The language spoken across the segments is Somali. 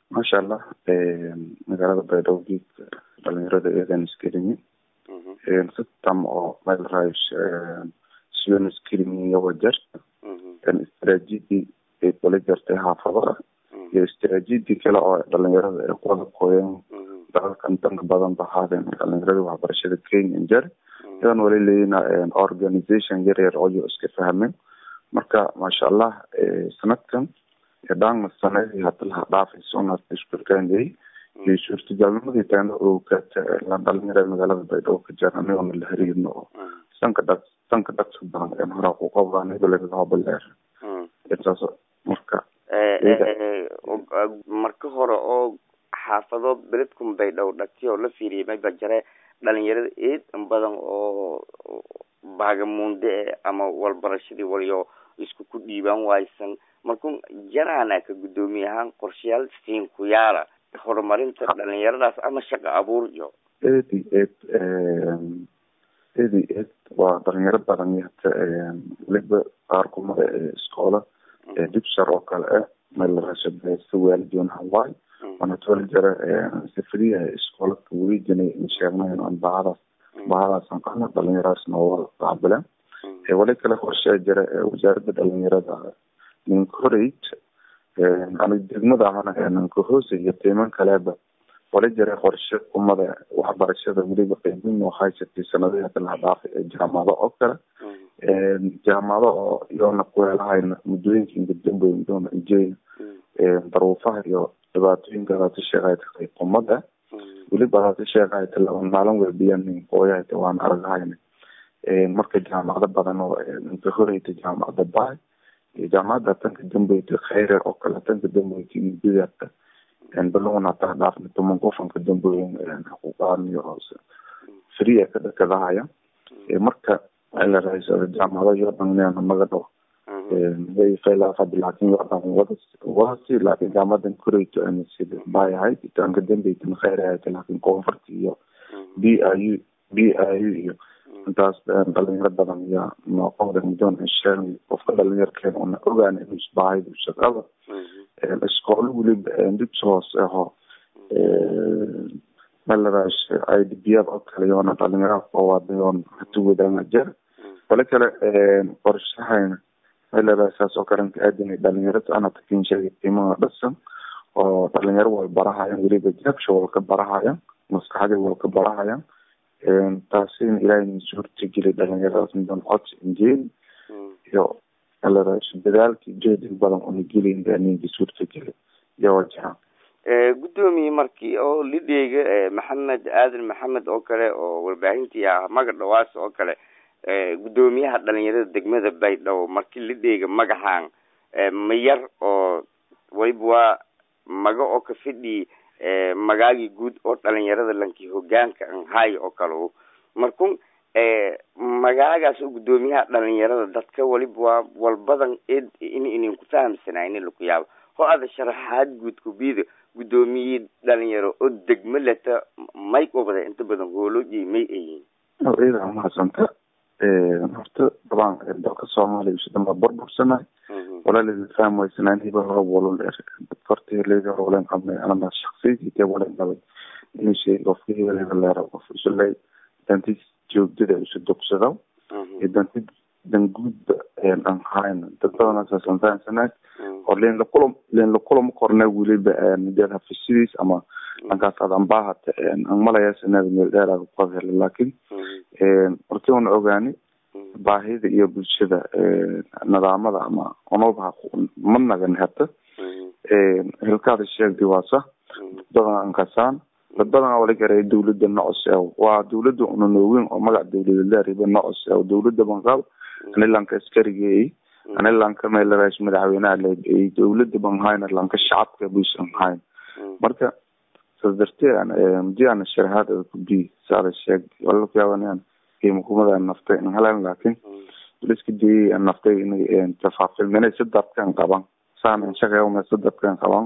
maasha allah magaalada baydhabo geedka dhalinyarada eedan iskelimi sitam oo meel raaysh siyon iskelimi iyo wajar istaraatiiji ay kula jirtay xaafadaha iyo istaraatiiji kale oo dhalinyarada ay kuwada kooyeen dalalkan danka badan ba ahaadeen dhalinyarada waxbarashada kenya injer idan wali leyina organization yar yar oyo iska fahmeen marka maasha allah sanadkan dhaangna sanadii hada laha dhaafayso unad iskurkaanayay iyo suurtagalnimadii taana ogaata dhalinyarada magaalada baydhabo ka jira anigona la hariirno oo sanka dhag sanka dhagsa badan horaa ku qabaan hebelhoobaleer intaas marka marka hore oo xaafado beledkun baydhabo dhagti oo la fiiriyay mayba jare dhalinyarada eed in badan oo baagamuunde ama walbarashadii waliyo isku ku dhiibaan waaysan markun jaraana ka guddoomiye ahaan qorshayaal siin ku yaala horumarinta dhalinyaradaas ama shaqo abuur iyo eed i eed eed i eed waa dhalinyaro badan yata weliba qaar kumada ee iskoola dibshar oo kale ah meelrashabeysta waalidoon hawaii waana toli jara safriyaha iskoolaka welijanay sheegnayn aan bahadaas bahadaasan qana dhalinyaradas nooga qaabileen wali kale qorshaa jira wasaaradda dhalinyarada ninkoreyt ani degmada ahana ninkahoose iyo tiiman kaleba wali jira qorshe umada waxbarashada weliba qeybin oo haysatay sanadihii hadda laha dhaafay ee jaamacado oo kale jaamacado oo iyoona kuweelahayna muddooyinka ingadambeyn doona injeyna daruufaha iyo dhibaatooyinka hadaata sheegahayta qumada weliba hadaata sheegahayta laba maalin webiyan qooyahayta waan aragahayna marka jaamacado badan oo inka horeyta jaamacada baay iyo jaamacada tanka dambeyta khayre oo kale tanka dambeyta mudadata balon hataa dhaafna toman qofanka dambeyn xuquuqaan iyo free ka dhakadahaya marka la raysada jaamacado iyo dhan magadho way faylafad laakin wadan wada wadasi laakin jaamadan koreyto ana sida baay ahayd tanka dambeytan khayre ahayd laakin koonfurta iyo b i u b i u iyo intaas dhalinyaro badan iyo noqoda mudoon sheeg qofka dhalinyarkeena una ogaan inuu isbaahaydu shaqada iskoolo weliba dibs hoose aho melarash i d b oo kale yoona dhalinyaraha koowaadayoon hatu wadanga jer wali kale qorshahayna melarash saas oo kale aadinay dhalinyarada anata kin sheegay qiimaha dhasan oo dhalinyaro wal barahayan weliba jabsha walka barahayan maskaxdii walka barahayan taasina ilaahay suurta geli dhalinyaradaas mudan codsi injeel iyo melarash dadaalkii jeedig badan una gelin ninka suurta geli iyo wajahan guddoomiye markii oo lidheyga maxamed aadan maxamed oo kale oo warbaahintii ah maga dhawaas oo kale guddoomiyaha dhalinyarada degmada baydhabo markii lidheyga magaxaan mayar oo waliba waa maga oo ka fidhi magaagii guud oo dhalinyarada lankii hogaanka anhay oo kale markun magaagaas oo guddoomiyaha dhalinyarada dadka waliba waa walbadan ed in inin ku fahamsanayni laku yaabo ho ada sharaxaad guud kubida guddoomiye dhalinyaro oo degmo leta may qobda inta badan hoolooji may ayihin iyada mahadsanta horta dabaan dalka soomaaliya usidamba burbursanay walaalida faham waysanaan hiba hore walol dadka horta heleyda hore walen qabnay anana shaksiyadii walen qabay inuu sheegay qofka hebeleda leero qof isuley danti joogdada isu dugsado iyo danti danguudba aan hayn dad badan saasan fahamsanaay oo leen lakulam leen lakulama korna weliba deed hafisidiis ama dhankaas aad ambahata aan malaya sanada meel dheer aad ku hele laakin horti una ogaani baahida iyo bulshada nidaamada ama onobaha ma nagan hata hilkaada sheegdi waa sax dadan aan kasaan dad badan wala garay dawladda nocos waa dawladda una nooweyn oo magac dawladaleeriba nocos dawladda banqaab anilanka askarigeey anilanka meelaraas madaxweynaha leegeeyey dawladda ban hayna lanka shacabka busan hayn marka saas dartee mudi ana sharahaad kubi saada sheeg wala kuyaabanaan qiimakumada naftay in helan laakin waliska dayay an naftay inay tafaafilminay si dadkan qaban saan inshaqeewme si dadkan qaban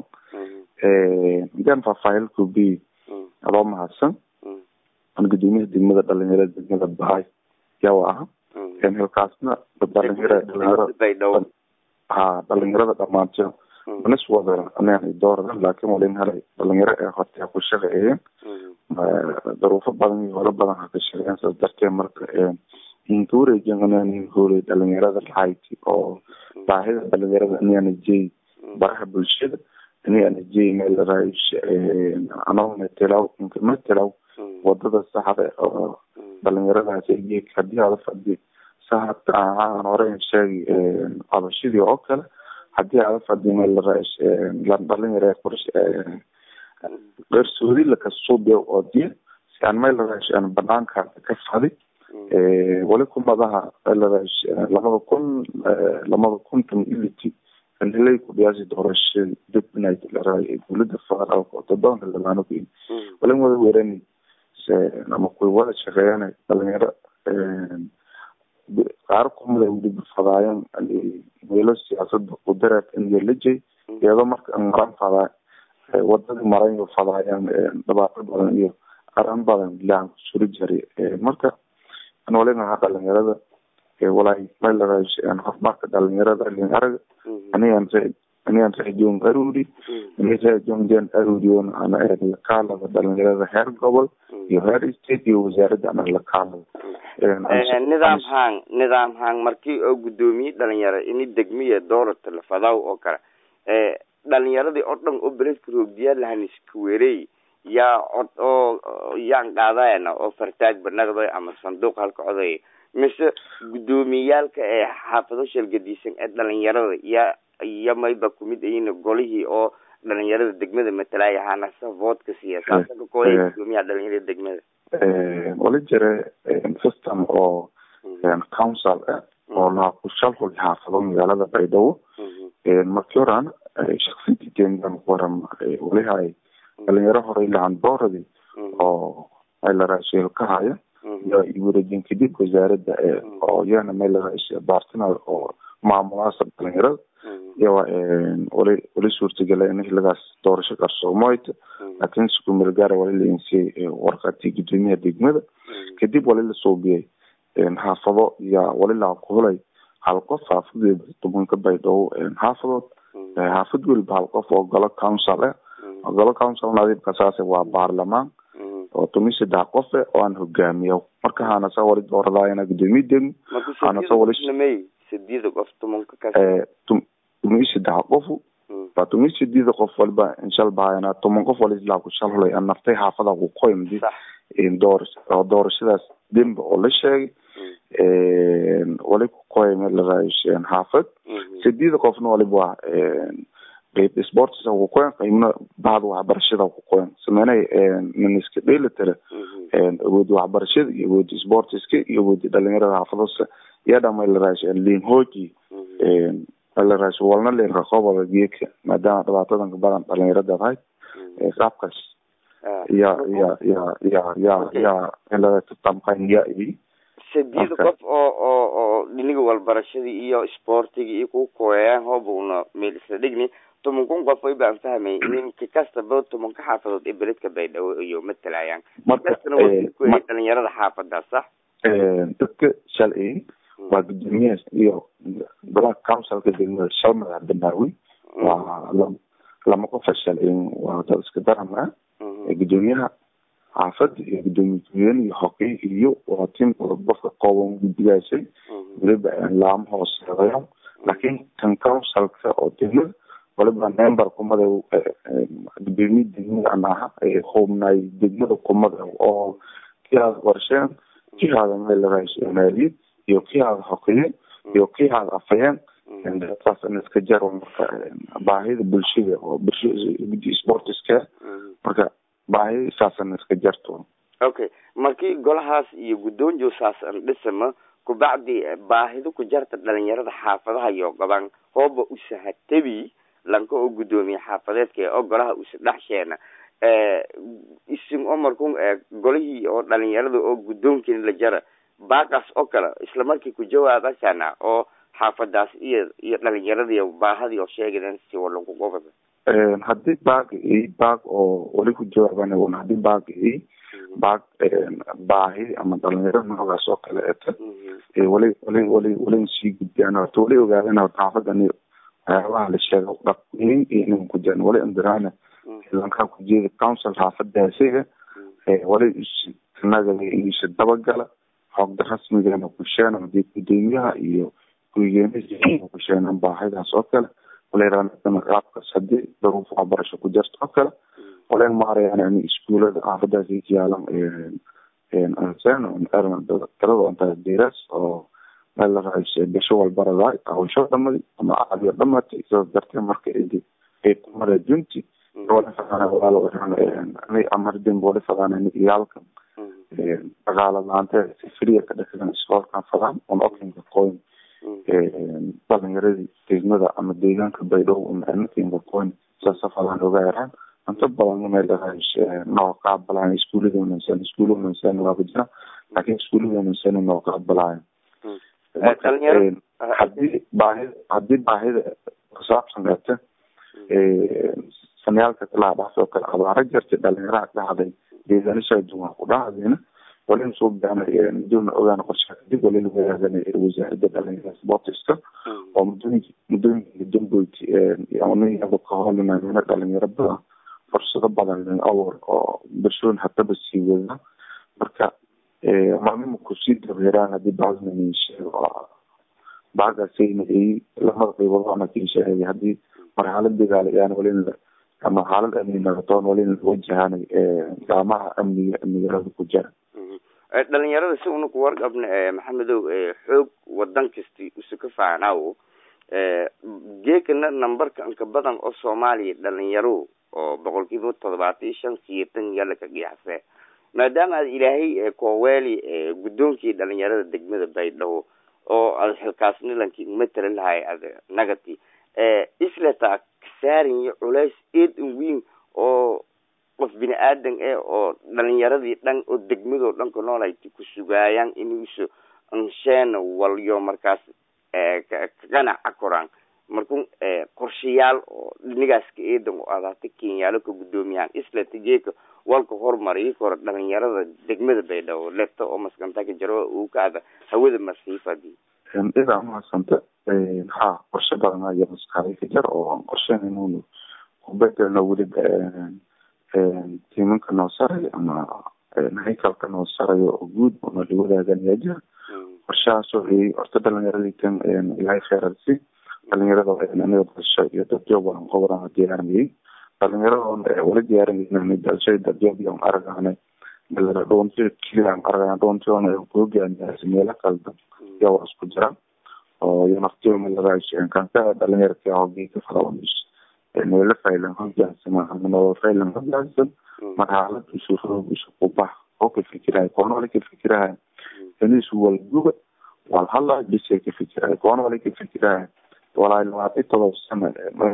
hadaan faahfaahil kubi adoo mahadsan an gudoomiyaha degmada dhalinyarada degmada bahay yawa aha hilkaasna dhalinyara dhalinyaro ha dhalinyarada dhamaanto manis wada inaan dooradan laakiin walin helay dhalinyaro ee horta ku shaqeeyeen daruufo badan iyo holo badan ha ka shaqeeyeen saas darteed marka inka wareejin inaan hoolay dhalinyarada lahayti oo baahida dhalinyarada inaana jeey baraha bulshada inaana jeey meel raish anoo metelaw inka metelaw wadada saxda oo dhalinyaradaas geek hadii aada fadhi saxabka aan hore sheegi qabashadii oo kale hadii aada fadhi meel raish dhalinyara qursh qarsoodi lakasuubiyo oo diya si aan meel raish aan banaanka ka fadi wali kumadaha meelraish lamada kun lamada kuntan ility kanilay kudhiyaasi doorashadii dibnay dowlada federaalka oo todobanka labaano ku walin wada weerani ama kuwa wada shaqeeyana dhalinyaro qaar kumida weliba fadaayan meelo siyaasada qudareed ingelajay iyadoo marka maran fadaa wadadii maran iyo fadaayaan dhibaato badan iyo aran badan bilahan kusuri jari marka an walinaha dhalinyarada walahi meelraish horumarka dhalinyarada lin araga anigan anigan reejoon aruri ini reejoonjan aruriyon ana lakaalada dhalinyarada heer gobol iyo heer state iyo wasaaradda ana lakaalada nidaam hang nidaam hang markii oo guddoomiye dhalinyaro ini degmiya doorata lafadaw oo kale dhalinyaradii oo dhan oo beledka roogdiyaa lahan iska weerey yaa cod oo yaan qaadayana oo fartaag banaqday ama sanduuq halka coday mise guddoomiyeyaalka ee xaafado shalgadiisan ee dhalinyarada yaa iyo mayba kumid ayina golihii oo dhalinyarada degmada matalaya hanasa voodka siiya saasa ka kooya guddoomiyaha dhalinyarada degmada wala jira system oo council ah oo laha ku shalhul xaafado magaalada baydhabo markii horan shaksiyadii dengan waram walihay dhalinyaro horey lahan booradi oo meelaraasheelo ka haya iyo wareejin kadib wasaaradda oo iyana meelaraashe bartner oo maamulaasa dhalinyarada iyawa wali wali suurtagala in xiligaas doorasho qarsoomoyta laakiin sukumelgaara wali la insiyey warqatii guddoomiyaha degmada kadib wali la suubiyey xaafado yaa wali laha kuhulay hal qof xaafad weliba tobanka baydhabo xaafadood xaafad weliba hal qof oo golo council ah golo council nadiibka saase waa baarlamaan oo tumi saddex qof eh oo aan hogaamiyo marka haana sa wali dooradaayana guddoomiye degmo haana sa wali sideeda qof tumanka ka tumi saddex qofu waa tumi sideeda qof waliba inshal bahayana toban qof wali ilaa ku shalhulay an naftay xaafada ku qoymdi door doorashadaas dembe oo la sheegay wali ku qoy meel laraayo xaafad sideeda qofna waliba waa qeyb sports ku qoyan qeybna bahda waxbarashada ku qoyan sameynay miniska dheelitira awoodi waxbarashada iyo awoodi sportiska iyo awoodi dhalinyarada xaafadasa iyo dhan meel laraayo lin hoji meelaraas walna lin raqobada geedka maadaama dhibaatadanka badan dhalinyarada ahayd qaabkaas ya ya ya ya ya ya meelaraastamqanya sideed qof oo oo oo dhiniga walbarashadii iyo sportiga iyo ku kooyayaan hoobuna meel isla dhigni toban kun qof way baan fahmay ninka kastaba tobanka xaafadood ee beledka baydhabo iyo matalayaan markastana waa dhalinyarada xaafadaas sax dadka shalay waa guddoomiyahaas iyo golaha councilka degmada shal madax banaawi waa lama qofa shalay waa dad iska daran ah guddoomiyaha xaafada iyo guddoomiye ku-xigeen iyo hoqey iyo waa tim qofka qooban guddigaasay weliba laama hooseedayo laakiin kan councilka oo degmada waliba member kumada guddoomiye degmada an aha hubnay degmada kumada oo kii aada qorsheen kii aada meelaraasho maaliyad iyo kii aada hoqeyeen iyo kii aada afayeen dadkaas in iska jaro marka baahida bulshada oo bulshada sportiska marka baahi saasan iska jarto okay markii golahaas iyo guddoonjo saasan dhisama kubacdi baahida ku jarta dhalinyarada xaafadaha iyo gaban hooba usahatabi lanka oo guddoomiye xaafadeedka oo golaha usa dhexsheena isin oo markun golihii oo dhalinyarada oo guddoonkiina la jara baaqaas oo kale isla markii ku jawaabasana oo xaafadaas iyo iyo dhalinyaradii baahadii oo sheegadan si walagu gobada haddii baag i baag oo wali ku jawaaban haddii baag i baag baahi ama dhalinyarada noocaas oo kale eta wali wali wali wali sii gudbiyaan horta wali ogaadeen horta xaafadani waxyaabaha la sheego dhaqweyn iyo inan ku jiran wali indirana ciidankaa ku jeeda council xaafadaasiga wali nagada iisa dabagala xogda rasmigana kusheena hadii gudoomiyaha iyo ku-xigeenada kusheenan baahidaas oo kale walaydana qaabkaas hadii daruuf waxbarasho ku jirta oo kale walayn maarayaan iskuulada xaafadaas yaalan talada intaa diras oo meel la raaysa bisho walbaradaay hawsho dhamadi ama caadiyo dhamatay sidaas dartee marka idi ay kumara junti wala fadana walaalo amardin wali fadana iyaalka dhaqaala laanta si friya ka dhexdan iskoolkan fadaan on okinka qoyn dhalinyaradii degmada ama deegaanka baydhabo ama anakinka qoyn saasa fadaan oga yaraan inta badan meel noo qaabalaayan iskuulada wanaagsan iskuula wanaagsan waaba jira laakiin iskuulada wanaagsan noo qaabalaayan hadii baahida hadii baahida kusaabsan gata sanayaalka kalaha dhaafoo kale abaara jirta dhalinyaraha dhacday deegaanasha duwan ku dhacdayna walin soo baana downa ogaana qorshaha kadib walin wadaagana wasaaradda dhalinyarada sportiska oo muddooyinka muddooyinka damboyti iyaba ka hoolinayna dhalinyaro badan fursado badan awr oo bulshooyin hataba sii wada marka maalmima kusii dabeeraan hadii bacdna sheego bacdaasayna ay lamada qaybood ana kii sheegay hadii marxalad dagaalayaan walin ama xaalad amni nagatoon walin wajahaan gacmaha amniga magaalada ku jira dhalinyarada si una ku warqabna maxamedow xoog wadan kasti usu ka faanaawo geekana numberka inka badan oo soomaaliya dhalinyaro oo boqol kiiba todobaatan iyo shan siyeetan yala ka qiyaasee maadaama aad ilaahay kooweeli guddoonkii dhalinyarada degmada baydhabo oo aad xilkaasnilankii matala lahay ad nagati isleta kasaarin iyo culays eed in weyn oo qof bini aadan eh oo dhalinyaradii dhan oo degmadoo dhanka noolayti ku sugaayaan inuuso ansheena walyo markaas kaganaca koraan markun qorshayaal oo dhinigaas ka eedan oo adaata kenyaalo ka guddoomiyahan isleta geeka walka horumariyi koro dhalinyarada degmada baydhabo leto oo maskanta ka jaro uu ka ada hawada masiifadi idaa umahadsanta ha qorshe badan ayaa maskaxday ka jar oo qorshen inuunu kubedelno weliba tiimanka noo saray ama haykalka noo sarayo oo guud oo nala wadaaganaya jira qorshahaasoo ay horta dhalinyaradii tan ilaahay kheerarsi dhalinyarada aniga dalsho iyo dadjoob aan qobraan diyaarinayay dhalinyarada wala diyaarinayna dalshay dadjoob iyo aragana dalada dhoonti kiliyan aragana dhoontiona kuhogaamiyaasi meelo qaldan yaa waa isku jira oo iyo naftiyooma lagaasheen kanka dhalinyarka hogeeka farawanis meelo faylan hogaansama ama nolol faylan hogaansan marxalad isu roog isu kubax oo ka fikirahay koona wala ka fikirahay inisu walguba walhala bisay ka fikirahay koona wala ka fikirahay walaa labaatan todoba sano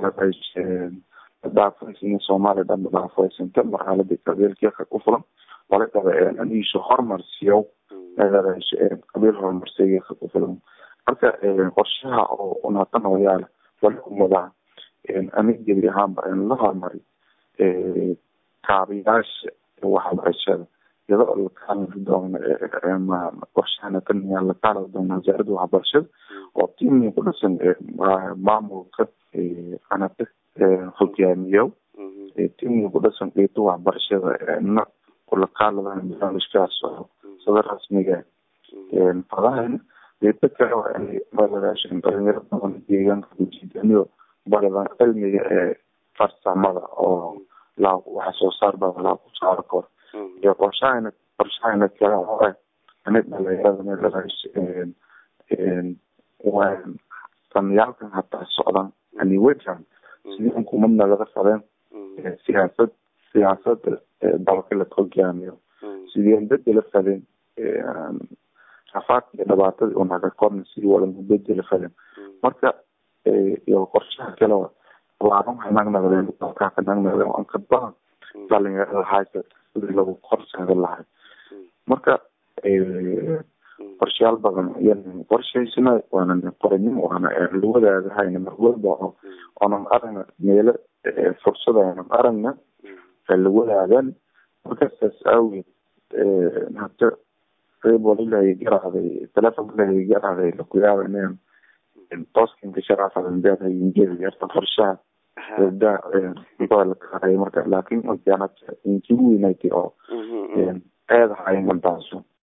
dhaafaysan soomaaliya dhan dhaafaysanta marxalada qabiilkeeka ku fulan wala qaba aniisu horumarsiyo qabiil horumarsigeeka ku fulan marka qorshaha oo unaatan hoyaala wala kumadaa anig gebi ahaanba la horumari kaabiyaasha waxbarashada iyadoo lakaalari doona qorshahana kaniyaa lakaalari doona wasaaradda waxbarashada oo tiimii ku dhisan maamulka anata hogaamiyo tiimii ku dhisan qeybta waxbarashada na kulakaalada barnaamijkaas oo sida rasmiga fadahayna qeybta kale malagaashan dhalinyaro badan deegaanka kujiidaniyo baradan cilmiga ee farsamada oo la waxa soo saar badan laa ku saaro karo iyo qorshahayna qorshahayna kale oo ah inay dhalinyarada malagaas sanayaalkan hataa socdan ani wejan sidii unkumadna laga fadeen siyaasad siyaasada dalka la hogaamiyo sidii an bedela fadeen rafaadka iyo dhibaatadii unaga korna sidii wadan bedela fadeen marka iyo qorshaha kale laaban waxay nagnaqdeen dalkaa ka nagnaqdeen an ka badan dhalinyarada haysa sidii lagu korseeda lahay marka qorshayaal badan yan qorshaysana waanan qoranin waana lawadaada hayna mar walba oo oonan aragna meelo fursada oonan aragna lawadaadan markaasaas awgeed hata qeyb walilahay garacday telefon walilahay garacday lakuyaaba inaan tooskinka sharaafadanbeed injeda yarta qorshaha gabdaha intada la kaaray marka laakin ojanat intii weynaytay oo eedahay maldaaso